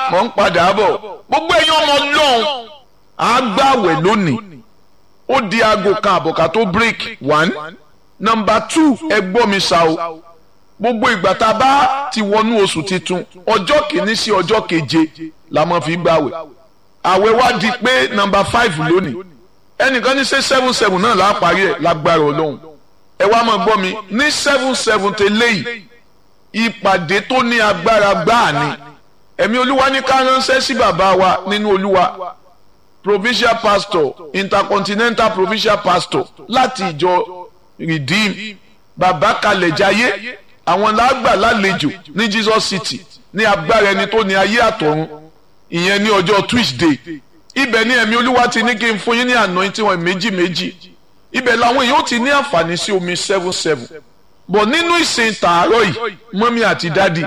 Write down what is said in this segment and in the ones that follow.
mọ̀ ń padà bọ̀ gbogbo ẹ̀yin ọmọ ọlọ́run á gbàwẹ̀ lónìí ó di aago kan àbọ̀ká tó break one number two ẹ gbọ́ mi ṣá o gbogbo ìgbà tá a bá ti wọnú oṣù titun ọjọ́ kìíní sí ọjọ́ keje la máa fi gbàwẹ̀ àwẹ̀ wá di pé number five lónìí ẹnìkan ní ṣe seven seven náà láà parí ẹ̀ lágbára ọlọ́run ẹ wá máa gbọ́ mi ní seven seven tẹ́lẹ̀ yìí ìpàdé tó ní agbára gbáà ni ẹ̀mí olúwa ní ká ránṣẹ́ sí bàbá wa nínú olúwa provincial pastor intercontinental provincial pastor láti ìjọ redeem bàbá kalẹ̀ jayé àwọn làgbà lálejò ní jesus city ní agbára ẹni tó ní ayé àtọ̀run ìyẹn ní ọjọ́ tuesday ibẹ̀ ni ẹ̀mí olúwa ti ní kí n fún yín ní anointing wọn méjì méjì ibẹ̀ làwọn èèyàn ti ní àǹfààní sí omi seven seven bọ̀ nínú ìsìn tààrọ̀ yìí mọ́mí àti dádì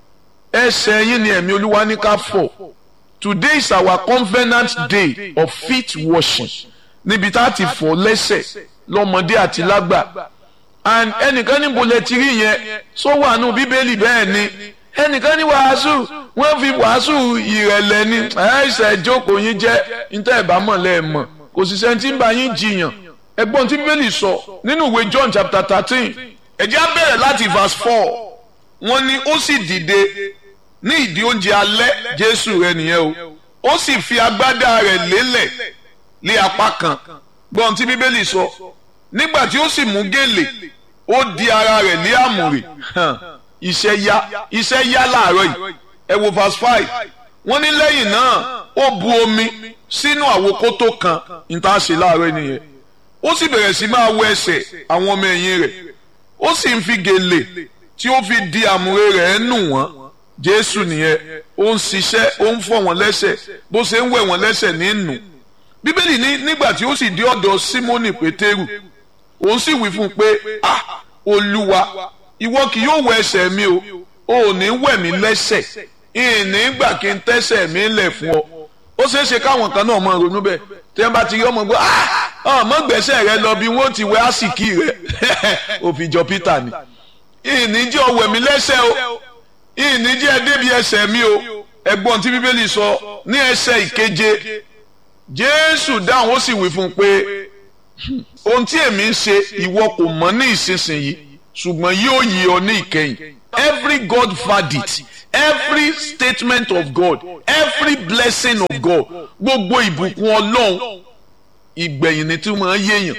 ẹsẹ̀ yín ni ẹ̀mí olúwa ní ká fọ̀ today is our covenant day of feet washing níbi tá a ti fọ̀ lẹ́sẹ̀ lọ́mọdé àti lágbà and ẹnìkan níbo lẹ ti rí yẹn sọ wà nù bíbélì bẹ́ẹ̀ ni ẹnìkan ní wàásù wọ́n fi wàásù ìrẹ̀lẹ̀ ni ẹ̀ẹ́sẹ̀ jókòó yín jẹ́ níta ẹ̀bá mọ̀ lẹ́ẹ̀mọ̀ kò sì sẹ́ni tí ń bá yín jiyàn ẹgbọ́n tí bíbélì sọ nínú ìwé John chapter thirteen ẹ̀jẹ̀ á bẹ̀rẹ̀ láti verse four wọ́n ní ó sì dìde ní ìdí oúnjẹ alẹ́ Jésù rẹ̀ nìyẹn o ó sì fi agbádá rẹ̀ lélẹ̀ lé apá kan gbọ́n tí bíbélì sọ nígbà tí ó sì mú gèlè ó di ara rẹ̀ lé àmùrè iṣẹ́ yá iṣẹ́ yá láàárọ̀ yìí ẹ wo verse five wọ́n ní lẹ́yìn náà ó bu omi sínú àwokótó kan níta ṣe láàárọ̀ nìyẹn ó sì bẹ̀rẹ̀ sí máa wọ ẹsẹ̀ àwọn ọmọ ẹ̀yìn rẹ̀ ó sì ń fi gèlè tí ó fi di àmùrè rẹ̀ nù wọ́n jésù nìyẹn ó ń ṣiṣẹ́ ó ń fọ̀ wọ́n lẹ́sẹ̀ bó ṣe ń wẹ̀ wọ́n lẹ́sẹ̀ ní nù bíbélì ní nígbà tí ó sì dé ọ̀dọ̀ símónì pétérù òun sì wí fún un pé ah olúwa ìwọ kì yóò wẹ ẹsẹ̀ mi o ò ní wẹ̀ mí lẹ́sẹ̀ ìní gbà kí n tẹ́sẹ̀ mi lẹ̀ fún ọ ó ṣeé ṣe káwọn kan náà máa ronú bẹ́ẹ̀ tí wọ́n bá ti rí ọmọ gbọ́ ah ọmọ gbẹ̀sẹ̀ rẹ lọ bí wọ́n ti wẹ àsìkí rẹ òfin jọ Peter ni ìní jẹ́ ọ wẹ̀ mí lẹ́sẹ̀ o ìní jẹ́ ẹ débi ẹsẹ̀ mi o ẹgbọ́n tí bíbélì sọ ní ẹsẹ̀ ìkeje Jésù dáhùn ó sì wí fún un pé ohun tí èmi ń ṣe ìwọ kò mọ̀ ní ìsinsìnyí ṣùgbọ́n yóò yí ọ ní ìkẹyìn every God verdict every statement of God every blessing of God gbogbo ìbùkún Ọlọ́run ìgbẹ̀yìn ni tí wọ́n yéèyàn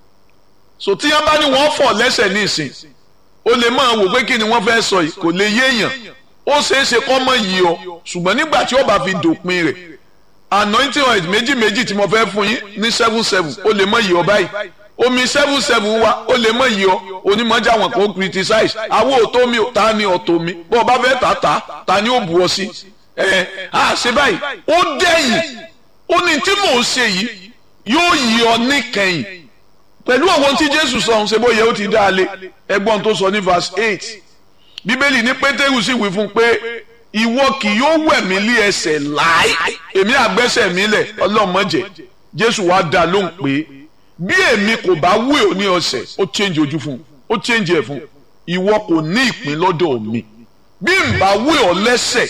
so tí wọ́n bá ní wọ́n fọ̀ lẹ́sẹ̀ ní ìsìn o lè máa wò pé kí ni wọ́n fẹ́ sọ yìí kò lè yéèyàn ó ṣeé ṣe kọ́ mọ̀ yìí ọ ṣùgbọ́n nígbà tí ó bá fi dòpin rẹ̀ anointing oil méjì méjì tí mo fẹ́ fún yín ní seven seven ó lè mọ̀ yìí ọ báyìí omi seven seven wa ó lè mọ̀ yìí ọ onímọ̀jà wọn kò criticize àwọn òtó mi ta ni ọ̀tọ̀ mi bó o bá fẹ́ tà ta ta ni ó bu ọ sí ẹ á ṣe báyìí ó dẹ́yìn ó ní tí mò ń ṣe yìí yóò yí ọ níkẹyìn pẹ̀lú àwọn tí Jésù sọ ọ̀hún ṣe bóyá ó ti dá a lé ẹgbọ́n tó sọ ní verse eight bíbélì ní Pétérù sì wí fún pé ìwọ kì yóò wẹ̀ mí lé ẹsẹ̀ láì èmi àgbẹ́sẹ̀ mi lẹ̀ ọlọ́mọdé Jésù wá dá lóhùn pé bí èmi kò bá wẹ̀ ọ́ ní ọ̀sẹ̀ ó change ojú fún ó change ẹ̀ fún ìwọ kò ní ìpín lọ́dọ̀ mi bí n bá wẹ̀ ọ́ lẹ́sẹ̀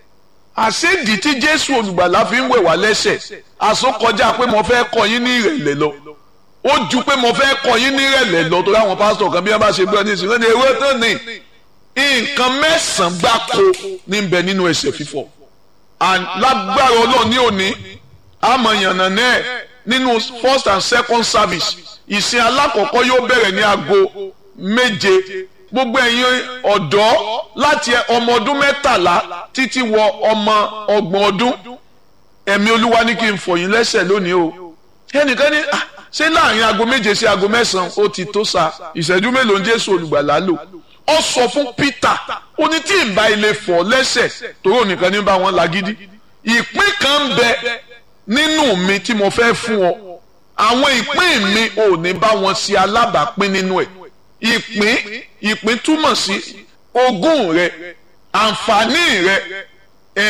àṣédì tí Jésù olùgbàlà fi ń wẹ̀ wá lẹ́sẹ̀ àsokọjá pé mo fẹ́ kọ́ yín ní ìrẹ̀lẹ̀ lọ ó ju pé mo fẹ́ kọ́ yín ní ìrẹ̀lẹ̀ lọ torí àwọn pásítọ̀ kan bí wọ́n bá ṣe gbọ́ ní ìsìn lónìí ewé tán ni nǹkan mẹ́sàn-án gbáko ní bẹ nínú ẹsẹ̀ fífọ̀ lágbára Ọlọ́run ní òní àmọ̀yànnà náà nínú first and second service ìsìn alákọ̀ọ́kọ́ yóò bẹ̀rẹ̀ ní aago méje gbogbo ẹ̀yin ọ̀dọ́ láti ọmọ ọdún mẹ́tàlá títí wọ ọmọ ọgbọ̀n ọdún ẹ̀mí olúwa ní kí n fọ̀ yín lẹ́sẹ̀ lónìí o ẹnìkan ní ṣé láàrin aago méje sí aago mẹ́sàn-án ó ti tó sa ìṣẹ́jú mélòó ń Jésù olùgbàlà lò ó sọ fún Peter ó ní tí ìbá ilé fọ̀ lẹ́sẹ̀ torí ònìkan ní bá wọn lágídí ìpín kan ń bẹ nínú mi tí mo fẹ́ fún ọ àwọn ìpín mi ò ní bá wọn ṣe alábàápín nínú ẹ̀ ìpín ìpín túmọ̀ sí ogún rẹ àǹfààní rẹ ẹ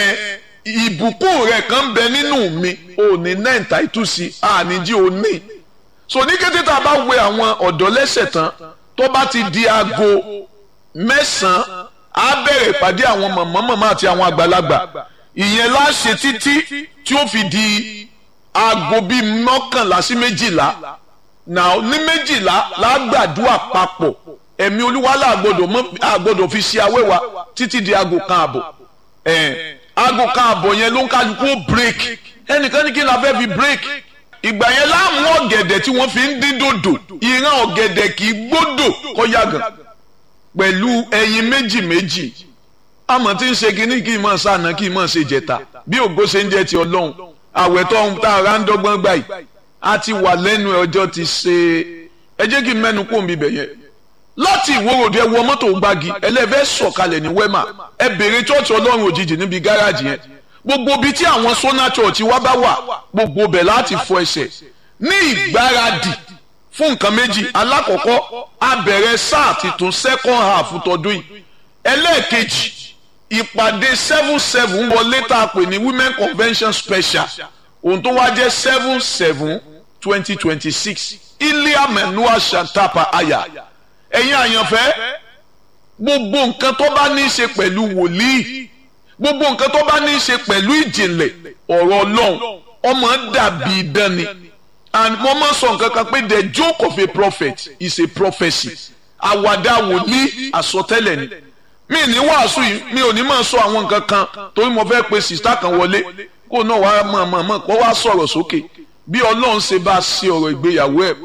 ìbùkún rẹ kan ń bẹ nínú mi ò ní nẹ́ǹtà ìtúsí àníjí ò ní so ní kété tá a bá wẹ àwọn ọ̀dọ́ lẹ́sẹ̀ tán tó bá ti di aago mẹ́sàn-án á bẹ̀rẹ̀ ìpàdé àwọn mọ̀mọ́ mọ̀mọ́ àti àwọn àgbàlagbà ìyẹn láṣẹ títí tí ó fi di aago bíi mọ́kànlá sí méjìlá náà ní méjìlá lágbàdúrà papọ̀ ẹ̀mí olúwa làgbọ́dọ̀ mọ́ àgbọ́dọ̀ fi ṣe awẹ́wà títí di aago kan àbọ̀ ẹ̀ aago kan àbọ̀ yẹn ló ń kálukú break ẹnìkan ní kí n la fẹ́ fi break ìgbà yẹn láàmú ọ̀gẹ̀dẹ̀ tí wọ́n fi ń dín dòdò ìran ọ̀gẹ̀dẹ̀ kì í gbódò kọ́ yàgàn pẹ̀lú ẹyin méjì méjì àmọ́ tí ń ṣe kínní kí n máa sànà kí n máa ṣe jẹ̀ta bí ògo ṣe ń jẹ́ ti ọlọ́run àwẹ̀ tó ń tá ara ń dọ́gbọ́n gbà yìí a ti wà lẹ́nu ọjọ́ ti ṣe ẹ jẹ́ kí n mẹ́nu kó mi bẹ̀ yẹn láti ìwòròdú ẹ wọ mọ́tò gbági ẹlẹ́fẹ́ sọ̀kalẹ̀ ní wẹ́mà ẹ bèrè chọ́ọ̀chì ọlọ́run òjijì níbi gáràjì yẹn gbogbo ibi tí àwọn sọ́nà chọ́ọ̀chì wa bá wà gbogbo bẹ̀ láti fọ ẹsẹ̀ ní ìgbáradì fún nǹkan méjì alákọ̀ọ́kọ́ a bẹ̀rẹ̀ sáà titun second half tọdún yìí ẹlẹ́ẹ̀kejì ìpàdé seven seven wọlé tá a pè ní women convention special ohun tó wá jẹ́ seven seven twenty twenty six ilia menua shantapa aya ẹ̀yin àyànfẹ́ gbogbo nǹkan tó bá ní í ṣe pẹ̀lú wòlíì gbogbo nǹkan tó bá ní í ṣe pẹ̀lú ìjìnlẹ̀ ọ̀rọ̀ ọlọ́run ọmọ dàbí idán ni and mo máa sọ nǹkan kan pé the joke of a prophet is a prophecy àwàdà wòlíì àsọtẹ́lẹ̀ ni mi ní wàásù yìí mi ò ní máa sọ àwọn nǹkan kan torí mo fẹ́ pe sista kan wọlé kó náà wàá mọ̀ mọ̀ mọ̀ kó wá sọ̀rọ̀ sókè bí ọlọ́run ṣe bá ṣe ọ̀rọ̀ ìgbéyàwó ẹ̀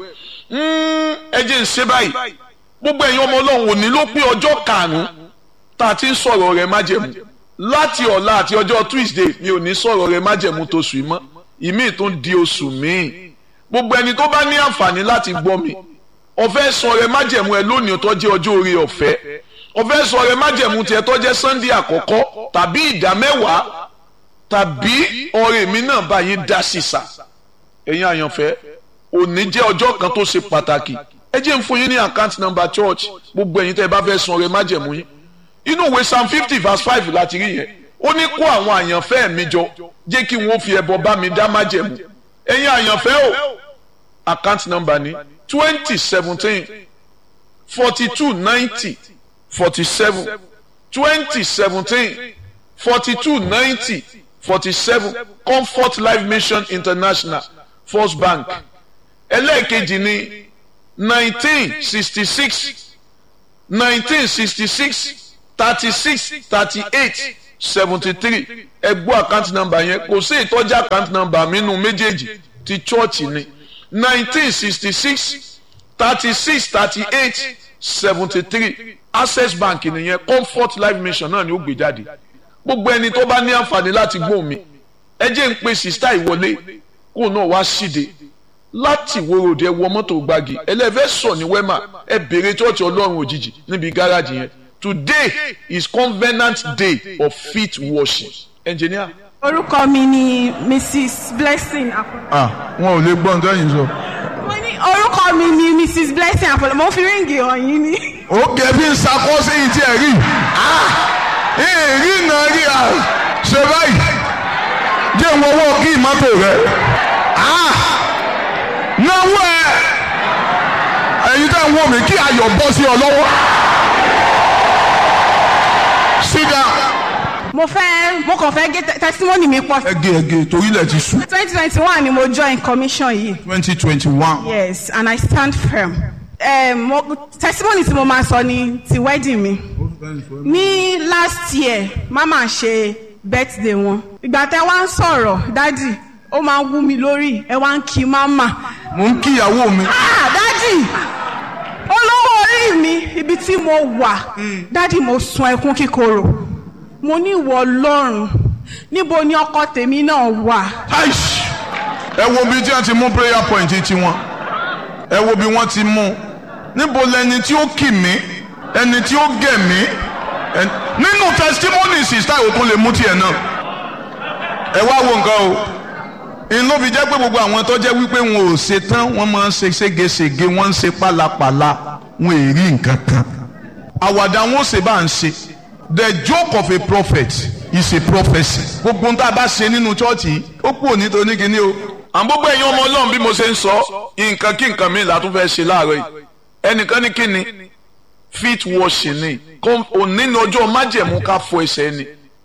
ẹ jẹ́ ń ṣe báyìí gbogbo ẹ̀yin ọmọ ọlọ́run òní ló pé ọjọ́ karùn-ún tá a ti ń sọ̀rọ̀ rẹ̀ májẹ̀mú láti ọ̀la àti ọjọ́ tuesday mi ò ní sọ̀rọ̀ rẹ̀ májẹ̀mú tó sùn mọ́ ìmí tó ń di oṣù míì gbogbo ẹni tó bá ní àǹfààní láti gbọ́ mi ọ̀fẹ́ sọ rẹ̀ májẹ̀mú ẹ lónìí tó jẹ́ ọjọ́ orí ọ̀fẹ́ ọ̀fẹ́ sọ rẹ̀ májẹ̀mú tiẹ̀ tó jẹ́ sunday àkọ́kọ́ tàbí ìdá mẹ́wàá tàbí ọ̀rẹ́ mi náà bá yín dá sísà ẹ̀yin àyànfẹ́ òní jẹ́ ọjọ́ kan tó ṣe pàtàkì ẹ jẹ́ ń fún yín ní account number church gbogbo ẹ̀yin tẹ́ ẹ bá fẹ́ san ọrẹ májẹ̀mú yín inú ìwé psalm fifty verse five láti rí yẹn ó ní kó àwọn àyànfẹ́ mi jọ jẹ́ kí wọ́n fi ẹbọ bá mi dá májẹ̀mú ẹ̀yin àyànfẹ́ o account number ní twenty seventeen forty two ninety forty seven twenty seventeen forty two ninety forty seven comfort life mission international first bank ẹlẹ́ẹ̀kejì ní nineteen sixty six nineteen sixty six thirty six thirty eight seventy three ẹgbọ́ account number yẹn kò sí ìtọ́jú account number mi nínú méjèèjì ti chọ́ọ̀chì ni nineteen sixty six thirty six thirty eight seventy three access bank nìyẹn comfort life mission náà ni ó gbé jáde gbogbo ẹni tó bá ní àǹfààní láti gbóhùn mi ẹ jẹ́ ń pe sista ìwọlé kó náà wá síde láti wòròdì ẹ wọ mọ́tò gbági ẹlẹ́fẹ́ sọ ní wẹ́mà ẹ bèrè chọ́ọ̀chì ọlọ́run òjijì níbi gáràjì yẹn today is covenant day of feet washing engineer. orúkọ mi ni mrs blessing apollo. ah wọn ò lè gbọ́ nǹkan yìí sọ. mo ní orúkọ mi ni mrs blessing apollo mo fi ríǹgì hàn yín ni. ó kẹ́ bí n sakọ́ sí yìí tí ẹ rí èrí náà rí a ṣe báyìí jẹ́ ń wọ́wọ́ kí ìmọ́tò rẹ náwó ẹ ẹ̀yin tẹ́ ń wọ́ mi kí ayọ̀ bọ́ sí ọ lọ́wọ́ sit down. mo fẹ́ mo kàn fẹ́ gé testimony mi pọ̀. ẹgẹ ẹgẹ torí ilẹ̀ ti sùn. twenty twenty one ni mo join commission yìí. twenty twenty one. yes and i stand firm. Um, mo, testimony tí mo máa sọ ni ti wedding mi. ní last year mama ṣe birthday wọn. ìgbà tẹ wá ń sọ̀rọ̀ dádì ó máa ń wú mi lórí ẹ wá ń kí mama. mo ń kí ìyàwó mi. ah dádì olówó orí mi ibi tí mo wà dádì mo sun ẹkún kíkorò mo ní ìwọ ọlọ́run níbo ni ọkọ tèmi náà wà. Aish! ẹ wo bí tí wọ́n ti mú prayer point tiwọn ẹ wo bí wọ́n ti mú níbo lẹni tí ó kì mí ẹni tí ó gẹ̀ mí ẹ- nínú testimony sista òkun lè mú tiẹ̀ náà ẹ wá wo nǹkan o n ló fi jẹ́ pé gbogbo àwọn tó jẹ́ wípé wọn ò ṣe tán wọ́n máa ń ṣe ségesège wọ́n ń ṣe pálapàla wọn ò rí nǹkan kan àwàdà wọn ò ṣe bá ń ṣe the joke of a prophet is a prophecy gbogbo ń tá a bá ṣe nínú chọ́ọ̀chì ó kú òní tó ní kíní o àwọn gbogbo ẹ̀yin ọmọ ọlọ́run bí mo ṣe ń sọ nǹkan kí nǹkan mi là tún fẹ́ ṣe láàárọ̀ yìí ẹnìkan ní kí ni feet washing ni Kọ́- òní ní ọjọ́ májẹ̀mú ká fọ ẹsẹ̀ ni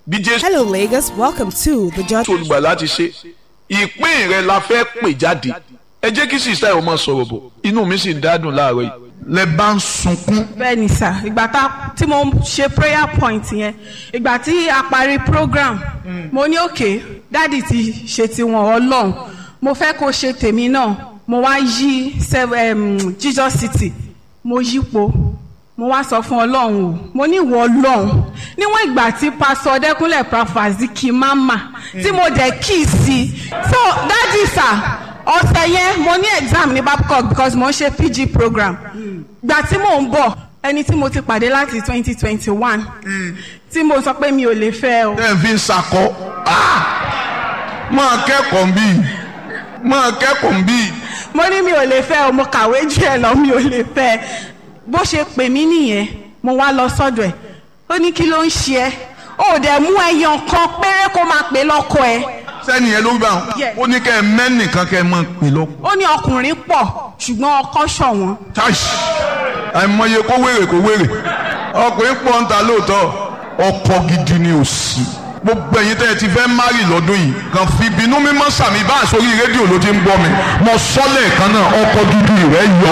bí jésù Hello, Lagos. Welcome to the Judge. olùgbà láti ṣe ìpín rẹ la fẹ́ pè jáde ẹ jẹ́ kí sísá ẹ̀ ọmọ sọ̀rọ̀ bọ̀ inú mi sì ń dádùn láàárọ̀ yìí lẹ bá ń sunkún bẹ́ẹ̀ ni sà ìgbà tá tí mo ṣe prayer point yẹn ìgbà tí a parí program mo ní òkè dáàdì ti ṣe tiwọn ọlọ́run mo fẹ́ kó ṣe tèmi náà mo wá yí sev- em, Jesus City mo yípo mo wá sọ fún ọlọ́run o mo ní ìwọ ọlọ́run níwọ̀n ìgbà tí pásọ ọdẹkùnlé prafaziki mama tí mo dẹ̀ kí i sí i so dáàdì sà ọ̀sẹ̀ yẹn mo ní exam ní babcock because mo ń ṣe pg program gbà tí mò ń bọ̀ ẹni tí mo ti pàdé láti twenty twenty one tí mo sọ pé mi ò lè fẹ́ o tẹ́ ẹ fi ń sakọ Ah! máa kẹ́kọ̀ọ́ ń bí máa kẹ́kọ̀ọ́ ń bí mo ní mi ò lè fẹ́ o mo kàwé jù ẹ lọ mi ò lè fẹ́ bó ṣe pè mí nìyẹn mo wá lọ sọ́dọ̀ ẹ̀ ó ní kí ló ń ṣe ẹ́ ó dẹ̀ mú ẹyàn kan péré kó máa pè lọ́kọ ẹ̀ sẹ́ni yẹn ló bá wọn Yes. ó ní kẹ́ ẹ mẹ́nìkan kẹ́ ẹ máa pè lọ. ó ní ọkùnrin pọ̀ ṣùgbọ́n ọkọ ṣọ̀wọ́n táìsì àìmọye kó wèrè kó wèrè ọkùnrin pọ̀ ń ta lóòótọ́ ọkọ gidi ni ò sí. gbogbo ẹ̀yin tẹ́ ẹ ti fẹ́ márì lọ́dún yìí kàn fi ìbínú mímọ́ sàmì bá àsórí rédíò ló ti ń gbọ́ mi mo sọ lẹ́ẹ̀kan náà ọkọ gidi rẹ yọ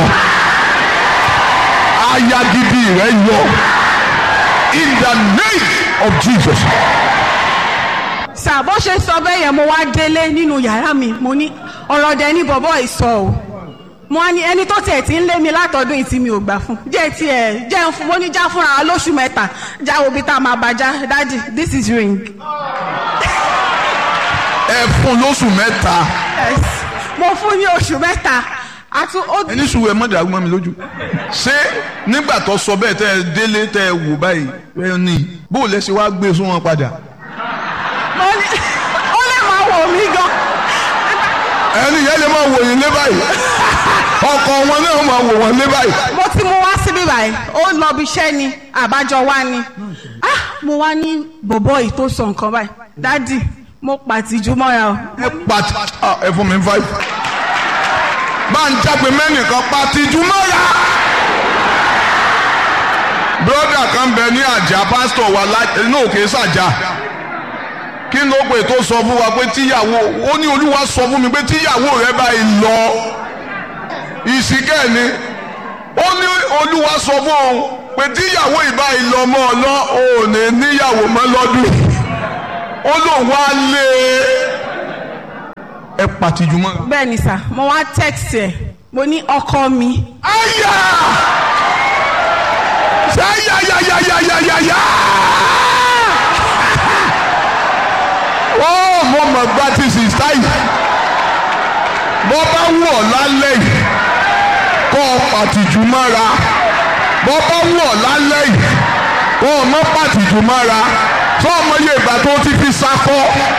aya gidi rẹ yọ in the name of Jesus. sà bó ṣe sọ bẹ́ẹ̀ yẹn mo wá délé nínú yàrá mi mo ní ọ̀rọ̀ dẹ ní bọ̀bọ̀ ìsọ o mo wá ní ẹni tó tiẹ̀ ti ń lé mi látọdún yìí tí mi ò gbà fún jẹ́ tiẹ̀ jẹ́ ń fún mo ní já fúnra wa lóṣù mẹ́ta já wo bí tá a máa bá já dáàdì this is ring. ẹ fún lóṣù mẹ́ta yes mo fún ní oṣù mẹ́ta àti ó ẹni sùn ẹ mọ̀dà gbọ́n mi lójú. ṣé nígbà tó sọ bẹ́ẹ̀ tẹ́ ẹ délé tẹ́ ẹ wò báyìí ẹ ní bó o lẹ ṣe wá gbé sún wọn padà. mo ní ó lè máa wò mí gan ẹni yẹn lè máa wò yín lé báyìí ọkọ wọn náà máa wò wọn lé báyìí. mo ti mú wá síbí báyìí ó lọ bí iṣẹ́ ni àbájọ wá ni ah mo wá ní bọ̀bọ̀ yìí tó sọ nǹkan báyìí dáàdì mo pàtìjú mọ́ra o ẹ pati ah, ẹ fún mi five. bá ń jágbe mẹ́nìkan pati jùmọ́ra. broda kan bẹ ní àjà pásítọ̀ wa inú òkè sàjà kí ló pè tó sọ fún wa pé tíyàwó ó ní olúwa sọ fún mi pé tíyàwó rẹ báyìí lọ ìsìnkẹ́ ni ó ní olúwa sọ fún òun pé tíyàwó ìbáyìí lọ mọ́ ọ lọ òun ní níyàwó mọ́ lọ́dún ó lóun wá lé ẹ pàtìjú mọ́. bẹ́ẹ̀ ni sà mo wá text ẹ̀ mo ní ọkọ mi Aya! Ṣáyàyàyàyàyàyà! Ó mo mọ̀ gba ti sìsá yìí. Bọ́ bá wù ọ́ lálẹ́ yìí, kọ́ ọ pàtìjú mọ́ra. Bọ́ bá wù ọ́ lálẹ́ yìí, kọ́ ọ mọ́ pàtìjú mọ́ra. Sọ ọmọ yẹ ìgbà tó ti fi sakọ́.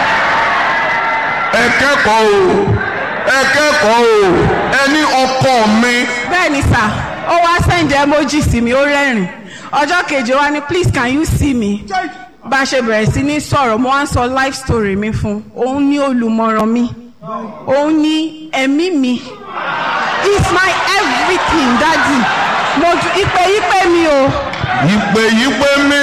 Ẹ kẹ́kọ̀ọ́ o, ẹ kẹ́kọ̀ọ́ o, ẹ ní ọkọ mi. bẹ́ẹ̀ ni sà ó wá send emoji sí mi ó rẹ́rìn ọjọ́ kejì ó wá ní please can you see me bá a ṣe bẹ̀rẹ̀ sí ní sọ̀rọ̀ mo wá ń sọ life story mi fún òun ní olùmọ̀ràn mi òun ní ẹ̀mí mi is my everything daddy mo ju ìpè ìpè mi o ìpè yípe mi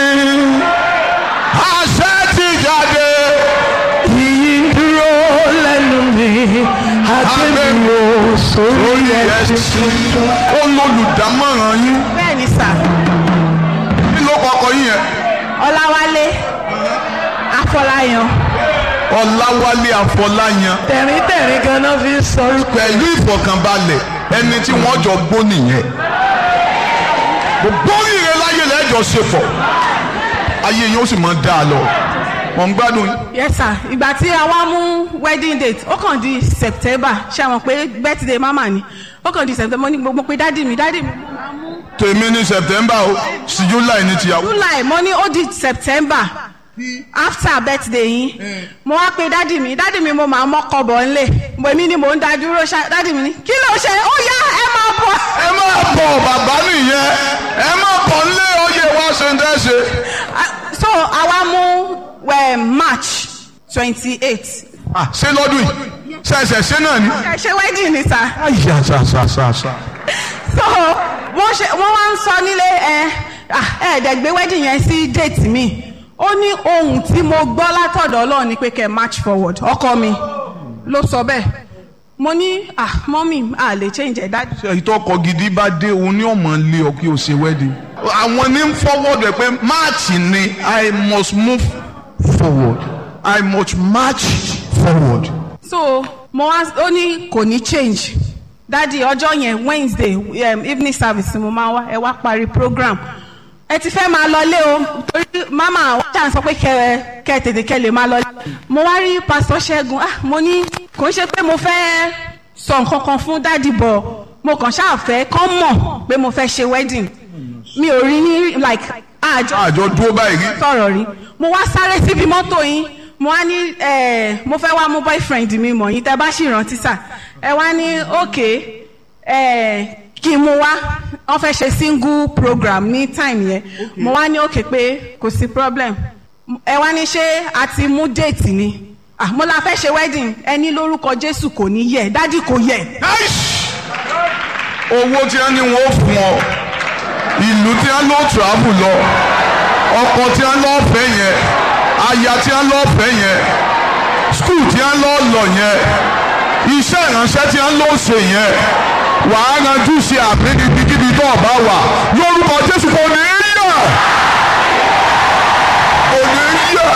àṣẹ ti jáde Iyì dúró lẹ́nu mi, àgbẹ̀wò sórí lórí ẹ̀sìn ẹsìn ó lólùdámọ̀ràn yín bẹ́ẹ̀ ni sà kí ló kọkọ yín yẹn ọláwálé afọláyan ọláwálé àfọláyàn tẹ̀ríntẹ̀rín ganan fi ń sọ pẹ̀lú ìfọ̀kànbalẹ̀ ẹni tí wọ́n jọ gbó nìyẹn gbogbo oríire láyé lẹ́jọ́ ṣe pọ̀ ayé yín ó sì máa dá a lọ wọ́n ń gbádùn yín. yes sir ìgbà tí a wá mú wedding date ó kàn di september ṣe àwọn pé birthday mama ni ó kàn di september mo ní gbogbo pé dádì mi dádì mi máa mú tèmi ní september o sí july ní tìyàwó. july mo ní ó di september after birthday yín mo wá pe dádì mi dádì mi mo máa mọ́kọ bọ̀ ńlẹ̀ mo èmi ni mò ń da dúró ṣá dádì mi ní kí ló ṣe ó yá ẹ máa bọ̀. ẹ máa bọ̀ bàbá nìyẹn ẹ máa bọ̀ nílé oyè wá ṣe ń tẹ́ṣe. Ah, so àwa mú eh, march twenty eight Ah, ṣé lọ́dún yìí ṣẹ̀ṣẹ̀ ṣé náà ni. ẹ ṣe wedding ni sir. àyà ṣàṣàṣàṣà. so wọ́n ṣe wọ́n wá ń sọ nílé ẹ ẹ ẹ̀ẹ́dẹ̀ gbé wedding yẹn sí date mi ó ní ohun tí mo gbọ́ látọ̀dọ̀ ọlọ́run ni pé kẹ́ ẹ march forward ọkọ mi ló sọ bẹ́ẹ̀ mo ní ah mọ́mì a lè change ẹ̀ dájú. ṣe ìtọ́kọ gidi bá dé òun ní ọmọ lé ọ kí o ṣe wedding. àwọn ní ń forward ẹ pé máàcì ni i must move forward i must march forward. so mo wá ó ní kò ní change dádì ọjọ́ yẹn wednesday um, evening service mo máa wá ẹ wá parí program ẹ ti fẹ́ máa lọlé o torí mama wọ́n ṣàn sọ pé kẹ kẹ tètè kẹ lè máa lọlé mo wá rí pásítọ̀ ṣẹ́gun ah mo ní kò ń ṣe pé mo fẹ́ sọ nǹkan kan fún dádì bọ̀ mo kàn ṣáà fẹ́ kán mọ̀ pé mo fẹ́ ṣe wedding mi ò rí ní like àjọ àjọ dúró báyìí rí. sọ̀rọ̀ rí mo wá sáré síbi mọ́tò yín mo wá ní eh, mo fẹ́ wá mú boyfriend mi mọ̀ yín tẹ́ bá sì rántí sà ẹ wá ní ok eh, kí n mú wá wọ́n fẹ́ ṣe single program ní time yẹn mo wá ní ok pé kò sí problem ẹ wá ní ṣé a ti mú date ni ah mo la fẹ́ ṣe wedding ẹ ní lórúkọ Jésù kò ní yẹ dádì kò yẹ Nice! owó tí wọ́n ní wọ́n fún ọ ìlú tí wọ́n lọ travel lọ ọkọ̀ tí wọ́n lọ fẹ́ yẹn aya tí wọ́n lọ fẹ́ yẹn skul tí wọ́n lọ lọ yẹn iṣẹ́ ìránṣẹ́ tí wọ́n lọ ṣe yẹn wàá ranjú ṣe àmì níbikíbi tó o bá wà lórúkọ Jésù kò ní í yẹ kò ní í yẹ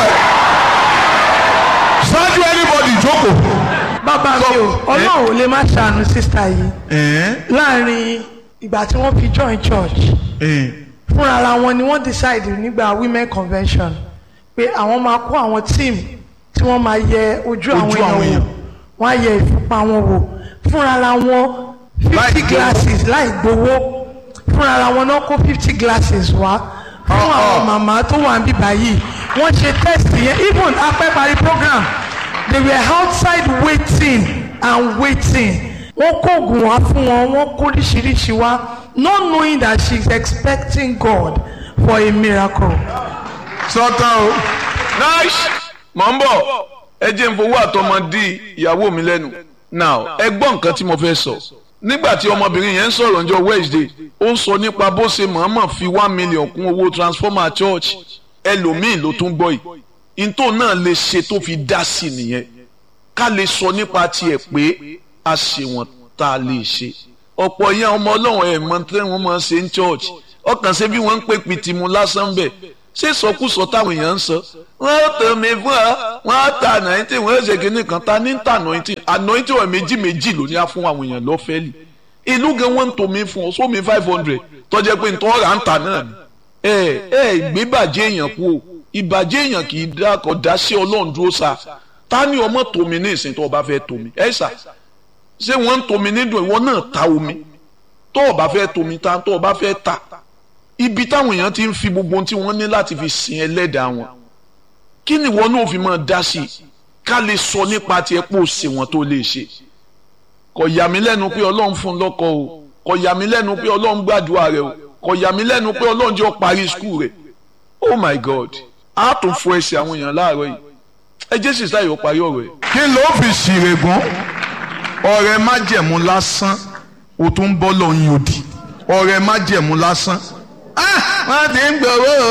ṣáájú anybody jókòó. bàbá mi o ọlọ́run ò lè má ṣàánú sísá yìí ẹ̀ẹ́n láàrin ìgbà tí wọ́n fi join church ẹ̀ẹ́n. fúnra ara wọn ni wọ́n decide nígbà women convention pé àwọn máa kó àwọn team tí wọ́n máa yẹ ojú àwọn Ojú àwọn èèyàn èèyàn. wò wọ́n á yẹ ìfúnpá wọn wò fúnra ara wọn Láì fifty gbowó. glasses láì gbowó fúnra ara wọn náà kó fifty glasses wá fún Ah, àwọn ah. màmá tó wà níbí báyìí wọ́n ṣe test yẹn even apẹ́ parí program they were outside waiting and waiting wọ́n kó oògùn wá fún wọn wọ́n kó oríṣiríṣi wá not knowing that she is expecting God for a miracle. sọ́tàn o. nice mọ̀ ń bọ̀ ẹ jẹ́ n fowó àtọmọdé ìyàwó mi lẹ́nu now ẹ gbọ́ nǹkan tí mo fẹ́ sọ nígbà tí ọmọbìnrin yẹn ń sọ̀rọ̀ ọjọ́ Wednesday ó ń sọ nípa bó ṣe mọ̀ọ́mọ̀ fi one million kún owó transformer church ẹlòmíì ló tún gbọ́ yìí ntò náà lè ṣe tó fi dá sí nìyẹn ká lè sọ nípa tiẹ̀ pé a ṣe wọ́n tá a lè ṣe ọ̀pọ̀ yẹn ọmọ ọlọ́run ẹ̀ mọ tí wọ́n máa ń ṣe ń church ọkàn ṣe bí wọ́n ń pè pìtìmù lásán bẹ̀ ṣé sọkúsọ táwọn èèyàn ń sọ wọ́n ó tẹ̀ mí fún ọ wọ́n á ta anointing wọ́n ó ṣe kínní kan ta ní ta anointing anointing ọ̀ méjì méjì ló ní á fún àwọn èèyàn lọ́fẹ̀ẹ́lì ìlú gan wọ́n ń tò mí fún ọ sómi five hundred tọ́jẹ́ pé ntọ́ ra ń tà náà ni ẹ ẹ gbé bàjẹ́ èèyàn kú o ìbàjẹ́ èèyàn kì í dá kọ dá sí ọlọ́run dúró sa ta ni ọmọ tòmí ní ìsìn tó o bá fẹ́ tòmí ẹ sà ṣé wọ́n ń tòmí nídùn ìwọ náà ta omi tó o bá fẹ́ tòmí ta tó o bá fẹ́ ta ibi táwọn èèyàn ti ń fi gbogbo ohun tí wọ́n ní láti fi sin ẹlẹ́dàá wọn kí ni ìwọ náà fi máa dá sí i ká lè sọ nípa tiẹ̀ pé o ṣe wọn tó lè ṣe kò yà mí lẹ́nu pé ọlọ́run fún un lọ́kọ o kò yà mí lẹ́nu pé ọlọ́run gbàdúrà rẹ o kò yà mí lẹ́nu pé ọlọ́run jẹ́ ọ parí skul rẹ oh my god a tún fọ ẹsẹ̀ àwọn èèyàn láàárọ̀ yìí ẹ jẹ́ sísá yìí ó parí ọ̀rọ̀ ẹ̀. kí ló fi ṣìrègùn ọ̀rẹ́ májẹ̀mú lásán o tún bọ́ lọ́yìn òdì ọ̀rẹ́ májẹ̀mú lásán. Ah, wọ́n ti ń gbowó o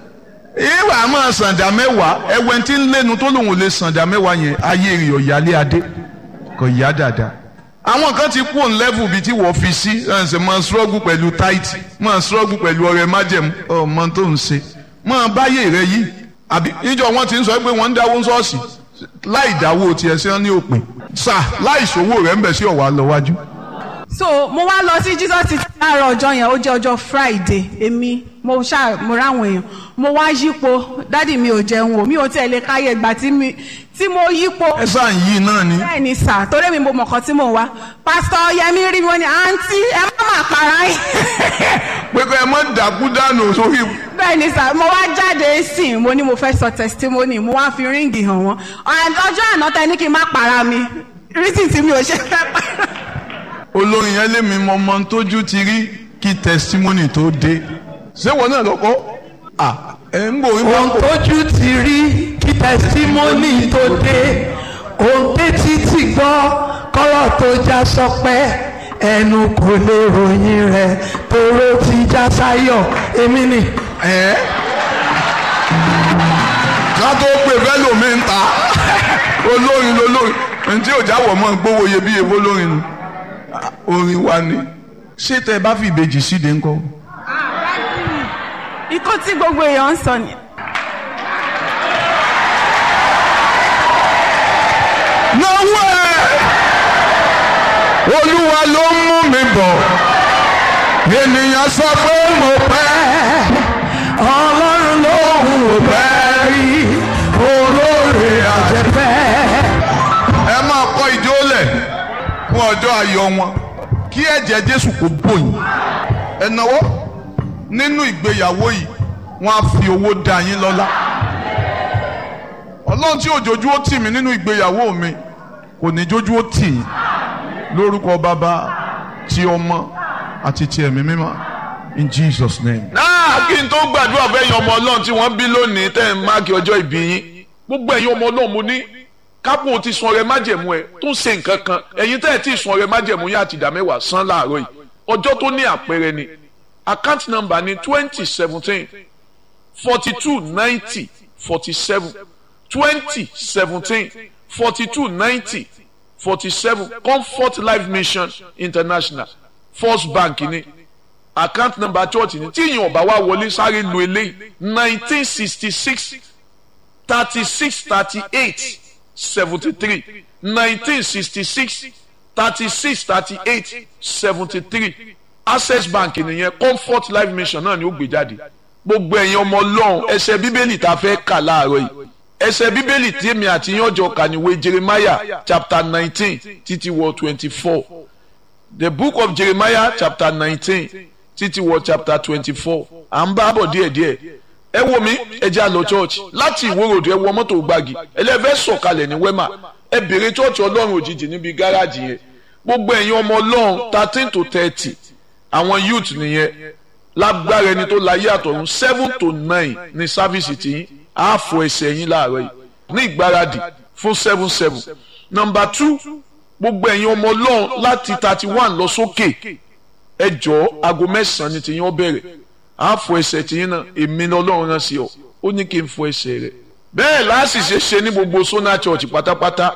ìwà máa sàǹdà mẹ́wàá ẹwẹ́ tí ń lẹ́nu tó lòun ò lè sàǹdà mẹ́wàá yẹn ayé rẹ̀ ọ̀yálé adé kò yá dáadáa. àwọn kan ti kú òun lẹ́fù bíi tí wọ́n fi sí ẹ̀sẹ̀ máa ṣọ́ọ̀gù pẹ̀lú táìtì máa ṣọ́ọ̀gù pẹ̀lú ọ̀rẹ́ májẹ̀mú ọmọ tó ń ṣe máa báyé rẹ yìí àbí níjọ wọn ti ń sọ pé wọ́n ń dáwó ṣọ́ọ̀ṣì láì dáwó tiẹ̀ sí wọn ní òpin sà láì ṣòwò rẹ̀ ń bẹ̀ sí ọ̀wá lọ wájú. so mo wá lọ sí jesus ti láàárọ̀ ọjọ́ yẹn ó jẹ́ ọjọ́ friday èmi mo ṣáà mo ráwọn èèyàn mo wá yípo dádì mi ò jẹun o mi ò tiẹ̀ lè káyé ìgbà tí mi tí mo yípo ẹ sáà ń yí náà ni. bẹ́ẹ̀ ni sà torí mi mo mọ̀kàn tí mo wá pásítọ̀ yẹmi rí mi wọ́n ní àǹtí ẹ má má para yín pé kọ́ ẹ mọ́ dàkú dànù sórí. bẹ́ẹ̀ ni sà mo wá jáde sí i mo ní mo fẹ́ sọ testimony mo wá fi ríǹgì hàn wọ́n And ọjọ́ àná tẹ ní kí n má para mi reason tí mi ò ṣe fẹ́ para olórin yẹn lé mi mọ ọmọ tójú ti rí kí testimony tó dé. ṣé wọn náà lọkọ à ẹ ń bò wípé ohun tójú ti rí kí tẹsítímọ́nì tó dé ohun tétí ti gbọ́ kọ́rọ̀ tó já sọpẹ́ ẹnu kò lè ròyìn rẹ̀ tóró ti já sáyọ̀ èmi ni. ẹ ntí ò jáwọ̀ mọ́ gbówó iyebíye bó lórin nu orin wa ni ṣé tẹ ẹ bá fi ìbejì síde ńkọ́. ikú tí gbogbo èèyàn ń sọ ni. náwó ẹ olúwa ló mú mi bọ̀ ènìyàn sọ pé mo pẹ́ ọlọ́run ló wù pẹ́ rí olóore àjẹpẹ́. ẹ máa kọ ìjó lẹ̀ fún ọjọ́ ayọ̀ wọn kí ẹ̀jẹ̀ jésù kò bòyìn ẹ náwó nínú ìgbéyàwó yìí wọ́n á fi owó dá yín lọ́lá ọlọ́run tí òjòjú ó tì mí nínú ìgbéyàwó mi kò ní jójú ó tì yín lórúkọ bàbá ti ọmọ àti ti ẹ̀mí mímọ́ in jesus name. náà kí n tó gbàdúrà fẹ́yìn ọmọ ọlọ́run tí wọ́n bí lónìí tẹ́ ẹ̀ máàkì ọjọ́ ìbí yín gbogbo ẹ̀yin ọmọ ọlọ́run mo ní kápò ti sun ọrẹ májẹ̀mú ẹ tó ń ṣe nǹkan kan ẹ̀yin tẹ́ ẹ̀ tí ì sun ọrẹ májẹ̀mú yín àti ìdá mẹ́wàá san láàárọ̀ yìí ọjọ́ tó ní àpẹẹrẹ ni account number ni twenty seventeen forty two ninety forty seven twenty seventeen forty two ninety forty seven comfort life mission international first bank ni account number church ni tí ìyẹn ọba wa wọlé sáré lu eléyìí nineteen sixty six thirty six thirty eight seventy three nineteen sixty six thirty six thirty eight seventy three access bank nìyẹn comfort life mission náà ni ó gbé jáde gbogbo ẹ̀yin ọmọ ọlọ́run ẹsẹ̀ bíbélì tá a fẹ́ kà láàárọ̀ yìí ẹsẹ̀ bíbélì tí èmi àti yín ọjọ́ kà níwé jeremiah chapter nineteen títí wọ twenty four the book of jeremiah chapter nineteen títí wọ chapter twenty four à ń bá bọ̀ díẹ̀díẹ̀ ẹ wo mi ẹ jẹ́ àlọ́ church láti ìwòròdú ẹ wọ mọ́tò gbági ẹlẹ́fẹ́ sọ̀kalẹ̀ ní wema ẹ bèrè church ọlọ́run òjijì níbi gáràjì yẹn gbogbo ẹ̀yin ọmọ ọlọ́run thirteen to thirty àwọn youth nìyẹn lágbára ẹni tó láyé àtọ̀run seven to nine ní sáfíìsì tiyín á fọ ẹsẹ̀ yín láàárọ̀ yìí ní ìgbáradì fún seven seven number two gbogbo ẹ̀yin ọmọ ọlọ́run láti thirty one lọ sókè ẹ jọ̀ọ́ aago mẹ́sàn-án ni tiyín ó bẹ̀rẹ̀ á fọ ẹsẹ̀ tiyín náà èmi ni ọlọ́run rán sí ọ ó ní kí n fọ ẹsẹ̀ rẹ̀ bẹ́ẹ̀ láàṣìṣe ṣe ní gbogbo sona church pátápátá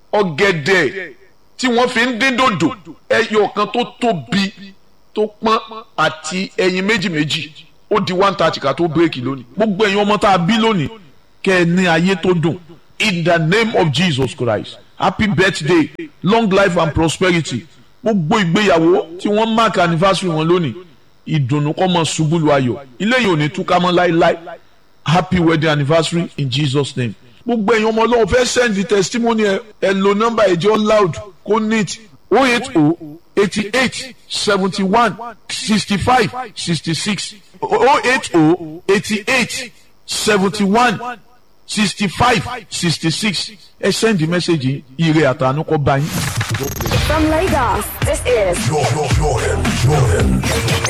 ọ̀gẹ̀dẹ̀ tí wọ́n fi ń dín dòdò ẹyọ kan tó tóbi tó pọ́n àti ẹyin méjì méjì ó di one thirty ká tó bírèkì lónìí gbogbo ẹ̀yin ọmọ tá a bí lónìí kẹ́ ẹ ní ayé tó dùn in the name of Jesus Christ happy birthday long life and prosperity gbogbo ìgbéyàwó tí wọ́n mark anniversary wọn lónìí ìdùnnú kọ́ mọ ṣubú lu ayọ̀ ilé yìí ò ní túká mọ́ láéláé happy wedding anniversary in Jesus name gbogbo ẹ̀yin ọmọ ọlọ́run fẹ́ send the testimony ẹ ẹ lo nọ́mbà ẹ̀jẹ̀ loud kó neat oh eight oh eighty eight seventy one sixty five sixty six oh eight oh eighty eight seventy one sixty five sixty six ẹ send the message yìí ire àtànú kọ́ bá yín. From Lagos, this is Jordan, Jordan, Jordan.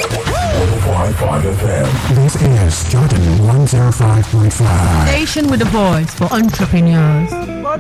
105.5 FM. This is Jordan 105.5. Station with a voice for entrepreneurs.